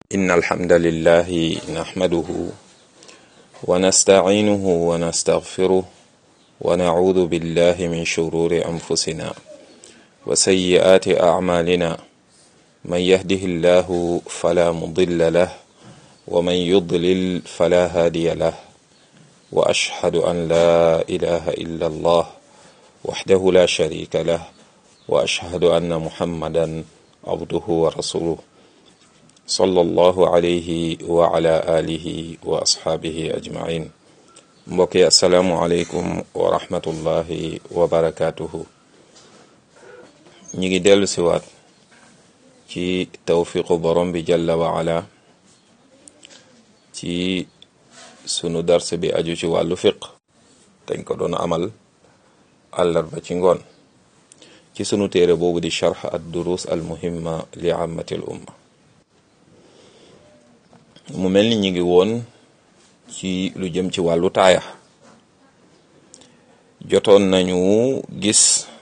إن الحمد لله نحمده ونستعينه ونستغفره ونعوذ بالله من شرور أنفسنا وسيئات أعمالنا من يهده الله فلا مضل له ومن يضلل فلا هادي له وأشهد أن لا إله إلا الله وحده لا شريك له وأشهد أن محمدا عبده ورسوله صلى الله عليه وعلى آله وأصحابه أجمعين mbokki asalaamualeykum wa rahmatullahi wa barakaatuhu ñi ngi dellu siwaat ci tawfiqu borom bi jalla wa ala ci sunu dars bi aju ci wàllu fiq dañ ko doon amal àllarba ci ngoon ci sunu téere boobu di charx ad durus al muhimma li ammati al umma mu mel ni ñi ngi woon ci lu jëm ci wàllu taaya jotoon nañu gis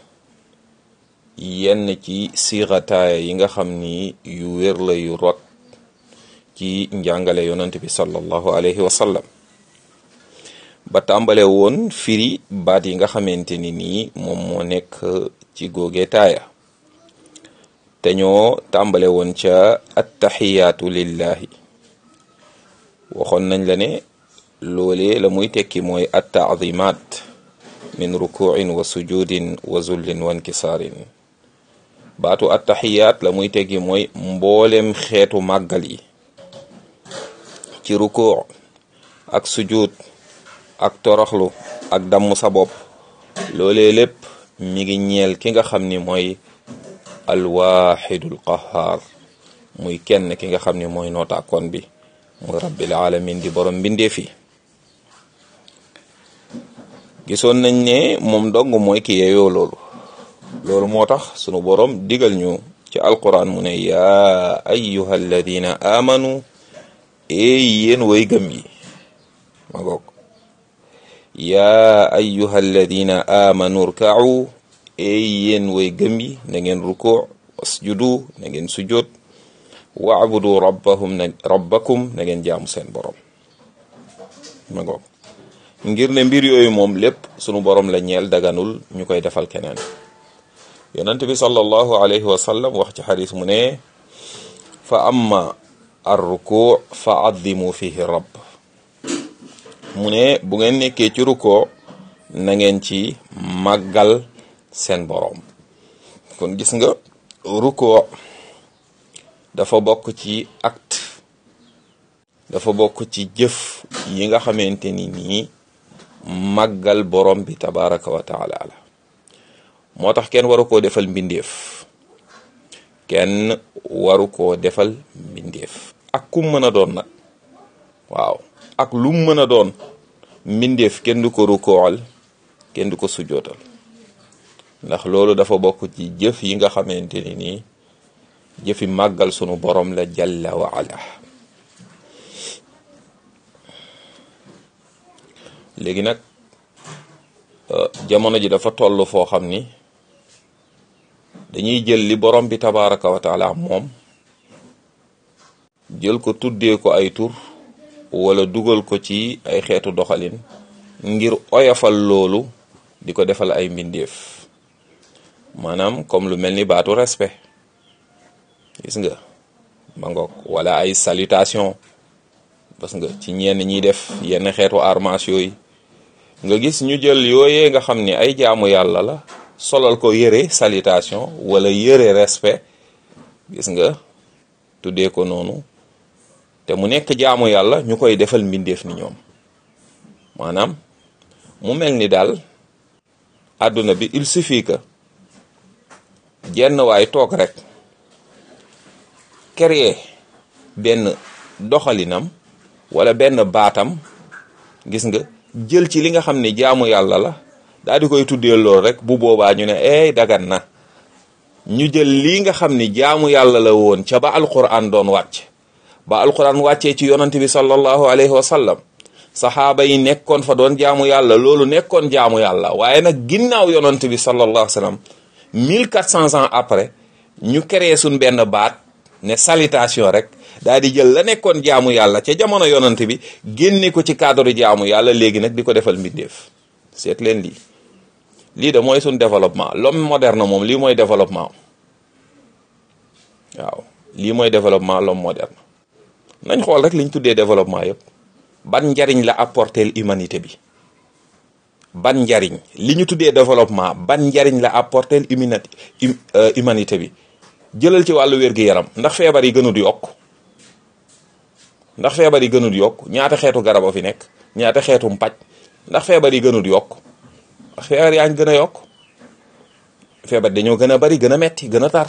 yenn ci siixa taaya yi nga xam ni yu wér la yu rot ci njàngale yonent bi sallallahu alayhi wa sallam ba tàmbale woon firi baat yi nga xamante ni nii moom moo nekk ci góoge taaya te ñoo tàmbale woon ca attaxiyaatu lillahi waxoon nañ la ne loolee la muy tekki mooy attaadimat min rukuin wa sujudin wa zullin wa nkisaarin baatu attaxiyaat la muy tekki mooy mboolem xeetu màggal yi ci rukuu ak sujud ak toroxlu ak damm sa bopp loolee lépp mi ngi ñeel ki nga xam ni mooy alwaxidul qahaar muy kenn ki nga xam ni mooy nootaakoon bi muy rabbil alamin di borom mbindeef yi gisoon nañ ne moom dong mooy ki yeyoo loolu loolu moo tax sunu borom digal ñu ci alquran mu ne yaa ayyuha alladina amanu ee yéen way gëm yi ma goog yaa ayyuha alladina amanu rka'u ee yéen way gëm yi na ngeen rukuu wasjudu na ngeen sujud waabudu rabbahum na rabbakum na ngeen jaamu seen borom ma ngoog ngir ne mbir yooyu moom lépp sunu borom la ñeel daganul ñu koy defal keneen yonent bi sallallahu alayhi wa sallam wax ci xadis mu ne fa amma ar ruku fa addimu fihi rabb mu ne bu ngeen nekkee ci ruko na ngeen ci màggal seen borom kon gis nga ruko dafa bokk ci acte dafa bokk ci jëf yi nga xamante ni nii màggal borom bi tabaraka wa taala la moo tax kenn waru koo defal mbindeef kenn waru koo defal mbindeef ak kum mën a doon nag waaw ak lum mën a doon mbindeef kenn du ko rukool kenn du ko sujootal ndax loolu dafa bokk ci jëf yi nga xamante ni nii jëfi màggal sunu borom la jalla wa ala léegi nag jamono ji dafa toll foo xam ni dañuy jël li borom bi tabaraka wa taala moom jël ko tuddee ko ay tur wala dugal ko ci ay xeetu doxalin ngir oyofal loolu di ko defal ay mbindeef maanaam comme lu mel ni baatu respect gis nga ma ngoog wala ay salutation parce que ci ñenn ñiy def yenn xeetu armas yooyu nga gis ñu jël yooyee nga xam ni ay jaamu yàlla la solal ko yëre salutation wala yëre respect gis nga tuddee ko noonu te mu nekk jaamu yàlla ñu koy defal mbindeef ni ñoom maanaam mu mel ni daal àdduna bi il suffit que jenn waay toog rek créer benn doxalinam wala benn baatam gis nga jël ci li nga xam ne jaamu yàlla la daal di koy tuddee lool rek bu boobaa ñu ne ey dagan na ñu jël lii nga xam ni jaamu yàlla la woon ca ba alquran doon wàcc ba alquran wàccee ci yonante bi sallallahu alayhi wa sallam saxaaba yi nekkoon fa doon jaamu yàlla loolu nekkoon jaamu yàlla waaye nag ginnaaw yonante bi sallallahu alayhi wa sallam 1400 ans après ñu créé suñ benn baat ne salutation rek daal di jël la nekkoon jaamu yàlla ca jamono yonant bi génne ko ci cadre jaamu yàlla léegi nag di ko defal mbindeef seet leen lii lii de mooy suñ développement l'homme moderne moom lii mooy développement waaw lii mooy développement l'homme moderne nañ xool rek liñ tuddee développement yëpp ban njariñ la apporter humanité bi ban njariñ li ñu tuddee développement ban njariñ la apporter humanité humanité bi jëlal ci wàllu wér-gi-yaram ndax feebar yi gënut yokk ndax feebar yi gënut yokk ñaata xeetu garab a fi nekk ñaata xeetu mpaj ndax feebar yi gënut yokk ndax feebar yaa ngi gën a yokk feebar dañoo gën a bari gën a metti gën a tar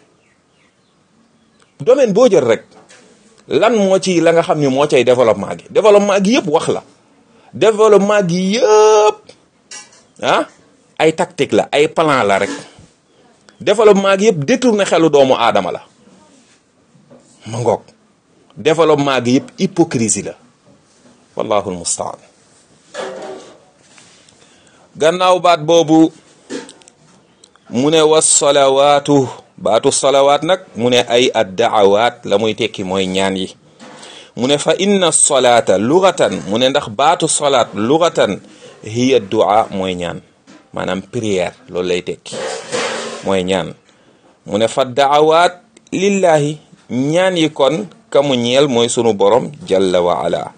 domaine boo jël rek lan moo ci la nga xam ni moo cay développement gi développement gi yëpp wax la développement gi yëpp ah ay tactique la ay plan la rek développement gi yëpp détourné xelu doomu aadama la ma ngoog développement gi yëpp hypocrisie la wallahu almustaan gannaaw baat boobu mu ne was salawaatu baatu salawaat nag mu ne ay addaawaat la muy tekki mooy ñaan yi mu ne fa inna solaata lugatan mu ne ndax baatu solaat lugatan hiya du'a mooy ñaan maanaam prière loolu lay tekki mooy ñaan mu ne fa daawaat lillahi ñaan yi kon kamu ñeel mooy sunu borom jalla wa ala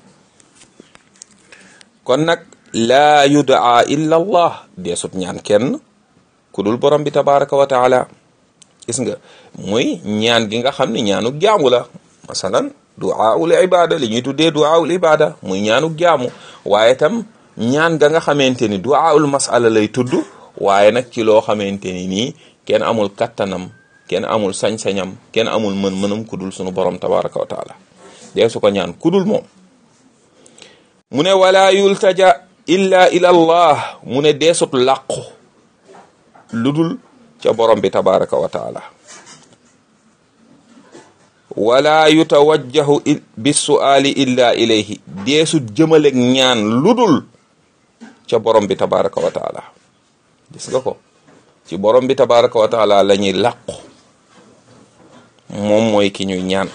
kon nag laa yudaa illa allah deesut ñaan kenn ku dul borom bi tabaraka wa taala gis nga muy ñaan gi nga xam ne ñaanuk jaamu la masalan duaul ibada li ñuy tuddee duaul ibada muy ñaanuk jaamu waaye tam ñaan ga nga xamante ni duaul masala lay tudd waaye nag ci loo xamante ni nii kenn amul kattanam kenn amul sañ-sañam kenn amul mën-mënam ku dul sunu borom tabaraka wa taala dee su ko ñaan ku dul moom mu ne wala yultaja illa ila allah mu ne deesut làqu lu dul ca borom bi tabaraka wa taala wala yutawajjahu bisuali illa ilayhi deesut jëmaleg ñaan lu dul ca borom bi tabaraka wa taala gis nga ko ci borom bi tabaraka wa taala la ñuy làqu moom mooy ki ñuy ñaan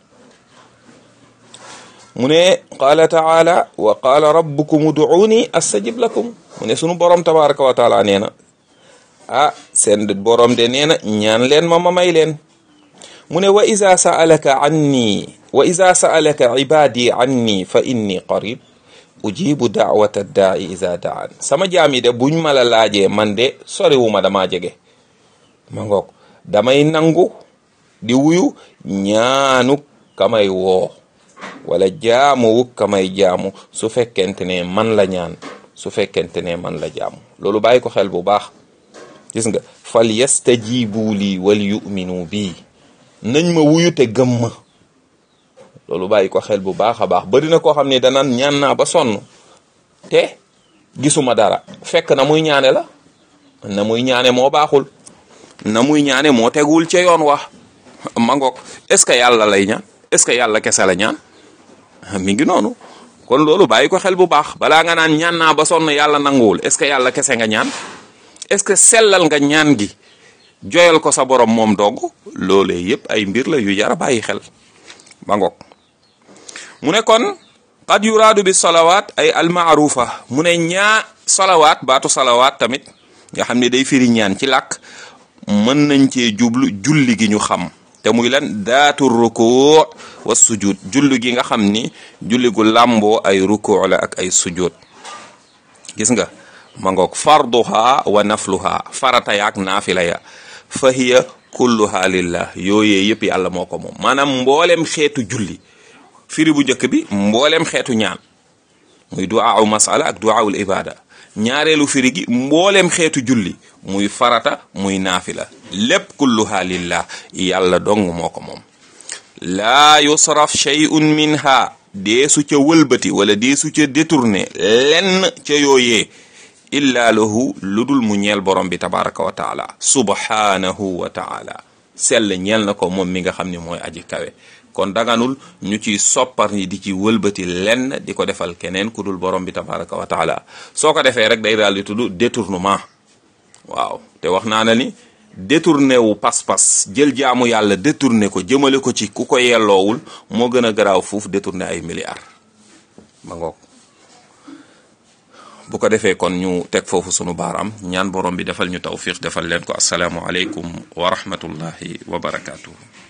mu ne qaala taala wa qaala rabbukum uduuni astajib lakum mu ne sunu borom tabaraka wa taala nee na ah seen borom de nee na ñaan leen ma ma may leen mu ne wa iza sa'alaka anni wa iza sa'alaka ibadi anni fa inni qarib ujibu da'wata da'i iza da'an sama jaam yi de buñ ma la laajee man de soriwuma damaa jege ma ngoog damay nangu di wuyu ñaanu kamay woo wala jaamuwu kamay jaamu su fekkente ne man la ñaan su fekkente ne man la jaamu loolu bàyyi ko xel bu baax gis nga fal yastajibu lii wal yuminu bii nañ ma wuyu te gëm ma loolu bàyyi ko xel bu baax a baax bari na koo xam ne danaan ñaan naa ba sonn te gisuma dara fekk na muy ñaane la na muy ñaane moo baaxul na muy ñaane moo tegul ca yoon wax ma ngoog est-ce que yàlla lay ñaan est-ce que yàlla kese la ñaan mi ngi noonu kon loolu bàyyi ko xel bu baax balaa nga naan ñaan naa ba sonn yàlla nanguwul est-ce que yàlla kese nga ñaan est-ce que sellal nga ñaan gi joyal ko sa borom moom dogg loolee yépp ay mbir la yu jara bàyyi xel ba ngoog mu ne kon qad yuraadu bi salawaat ay almaarufa mu ne ñaa salawaat baatu salawaat tamit nga xam ne day firi ñaan ci làkk mën nañ cee jublu julli gi ñu xam te muy lan daatu rukuu wa sujud julli gi nga xam ni julli gu làmboo ay rukuu la ak ay sujud gis nga ma ngoog farduha wa nafluha farata yaak naafila ya fa hiya kulluha lillah yooyee yëpp yàlla moo ko moom maanaam mboolem xeetu julli firi bu njëkk bi mboolem xeetu ñaan muy duwaawu masala ak duwaawul ibada ñaareelu firi gi mboolem xeetu julli muy farata muy naafila lépp kulluha lillah yàlla dong moo ko moom laa yusraf shay'un minha deesu ca wëlbati wala deesu ca détourné lenn ca yooyee illa lahu lu dul mu ñeel borom bi tabaraka wa taala subhanahu wa taala sell ñeel na ko moom mi nga xam ne mooy aji kawe kon daganul ñu ci soppar ni di ci wëlbati lenn di ko defal keneen ku dul borom bi tabaraka wa taala soo ko defee rek day daal di tudd détournement waaw te wax naa na ni détourné wu pas-pas jël jaamu yàlla détourné ko jëmale ko ci ku ko yelloowul moo gën a garaaw foofu détourné ay milliards ma ngoog bu ko defee kon ñu teg foofu sunu baaraam ñaan borom bi defal ñu tawfiq defal leen ko asalaamu aleykum wa rahmatullahi wa barakaatu.